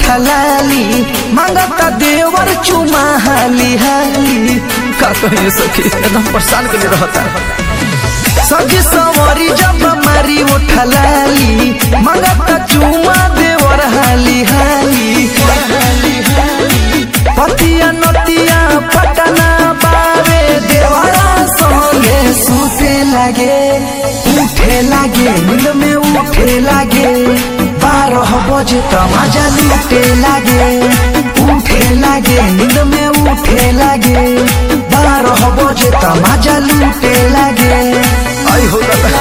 उठलाली मांगता देवर चुमा हाली हाली का कहिए सखी एकदम परेशान के लिए रहता सजी सवारी जब मारी उठलाली मांगता चुमा देवर हाली हाली पतिया नतिया पटना बावे देवरा संगे सुते लागे उठे लागे नींद में उठे लागे बारह बजे त मजा लूटे लागे उठे लागे नींद में उठे लागे बारह बजे त मजा लूटे लागे आई हो दादा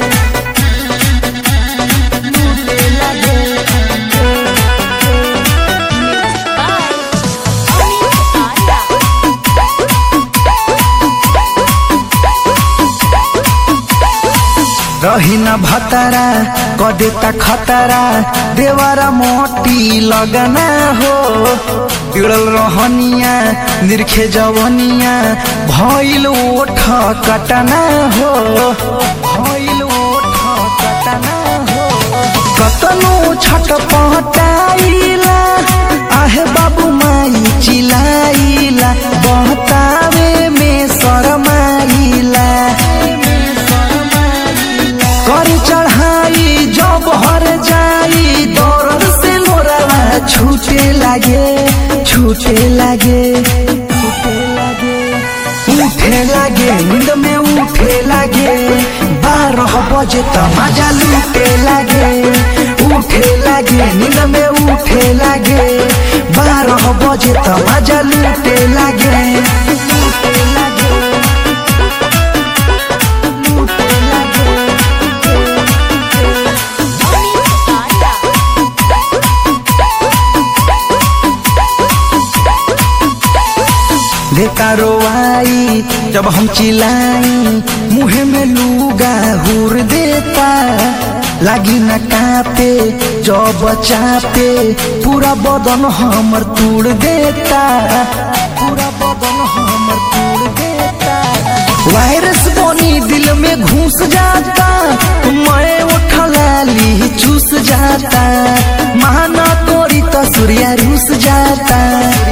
रही न भतरा कदेता खतरा देवरा मोटी लगना हो बिड़ल रहनिया निरखे जवनिया भइल ओठ कटना हो भइल ओठ कटना हो कतनो छट पहटाइला आहे बाबू माई चिलाइला बहतावे में शरमाइला कर चढ़ाई जब हर जाई दौड़ से लोरावा छूटे लागे छूटे लागे छूटे लागे उठे लागे नींद में उठे लागे बारह बजे त मजा लूटे लागे उठे लागे नींद में उठे लागे बारह बजे त मजा लूटे लागे लूटे लागे लूटे लागे देखा रोवाई जब हम चिल्लाई मुँह में लूगा हुर देता लागी न कापे जब चापे पूरा बदन हमर तोड़ देता पूरा बदन हमर तोड़ देता वायरस बनी दिल में घुस जाता मैं उठलाली चूस जाता माना तोरी तो सूर्या रूस जाता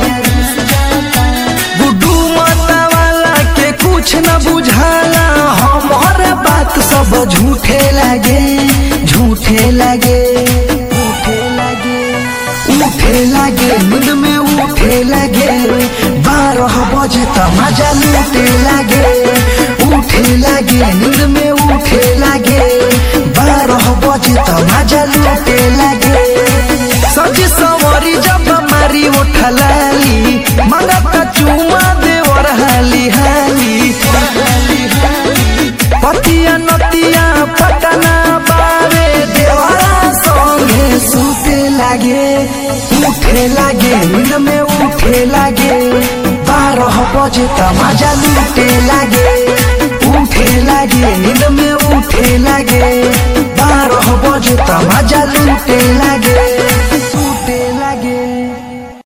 गुड्डू माता वाला के कुछ न बुझाला हमार बात सब झूठे लगे झूठे लगे उठे लगे उठे लगे नींद में उठे लगे बारह बजे त मजा लूटे लगे उठे लगे नींद में उठे लगे बारह बजे त मजा लूटे लगे सजी सवारी जब मारी उठलाली मंगता चुमा देवर हाली हाली पतिया नतिया पटना बावे देवरा संगे सुते लागे उठे लागे नींद में उठे लागे बारह बजे त मजा लूटे लागे उठे लागे नींद में उठे लागे बारह बजे त मजा लूटे लागे